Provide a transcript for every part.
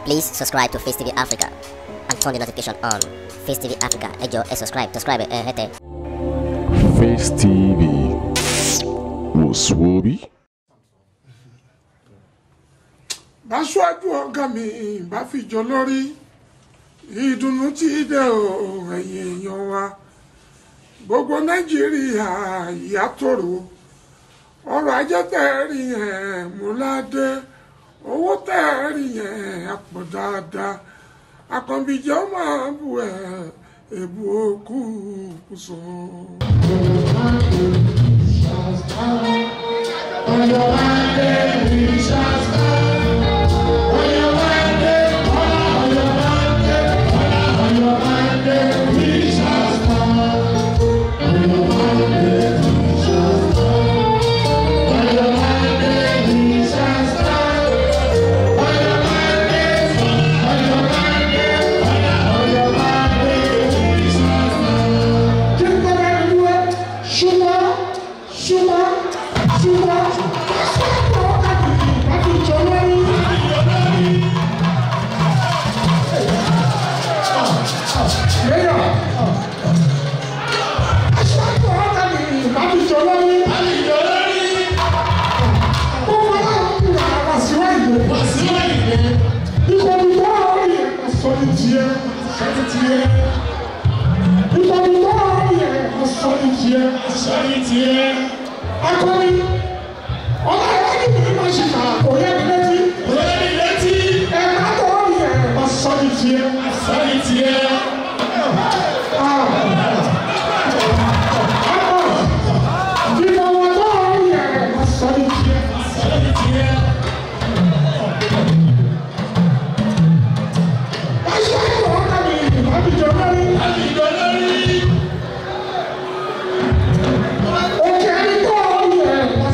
Please subscribe to Face TV Africa and turn the notification on. Face TV Africa, ẹ jọ̀ọ́ ẹ subscribe, subscribe ẹ hẹ́tẹ̀. Face TV wò sùwòbí. báṣọ́ájú ọ̀gá mi bá fìjọ lórí ìdùnnú tí dé o ẹ̀yìn èèyàn wa gbogbo nàìjíríà ìyá tòrò ọrọ̀ ajé tẹ̀rí yẹn múládé owó tẹ̀rí yẹn àpọ̀ dáadáa àkànbíjẹ́ ó máa bù ẹ̀ èbú òkú kùsọ̀. Akọni, ọlá ìwádìí mi máa ṣe kà kò yẹ mi létí. Ẹ̀ka tó wọ́n yẹ ẹ̀ sọ ní tiẹ̀. Ìmọ̀ wọn tó wọ́n yẹ ẹ̀ sọ ní tiẹ̀. Aṣọ àìsàn wọn kà mí ìbábíjọ lórí. Òkè ẹni tó wọ́n yẹ ẹ̀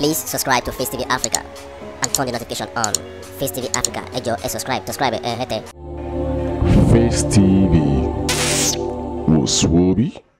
Please subscribe to Face TV Africa and turn the notification on. Face TV Africa, ẹ jọ̀ọ́ ẹ subscribe, subscribe ẹ hẹ́tẹ̀. Face TV was Swoby.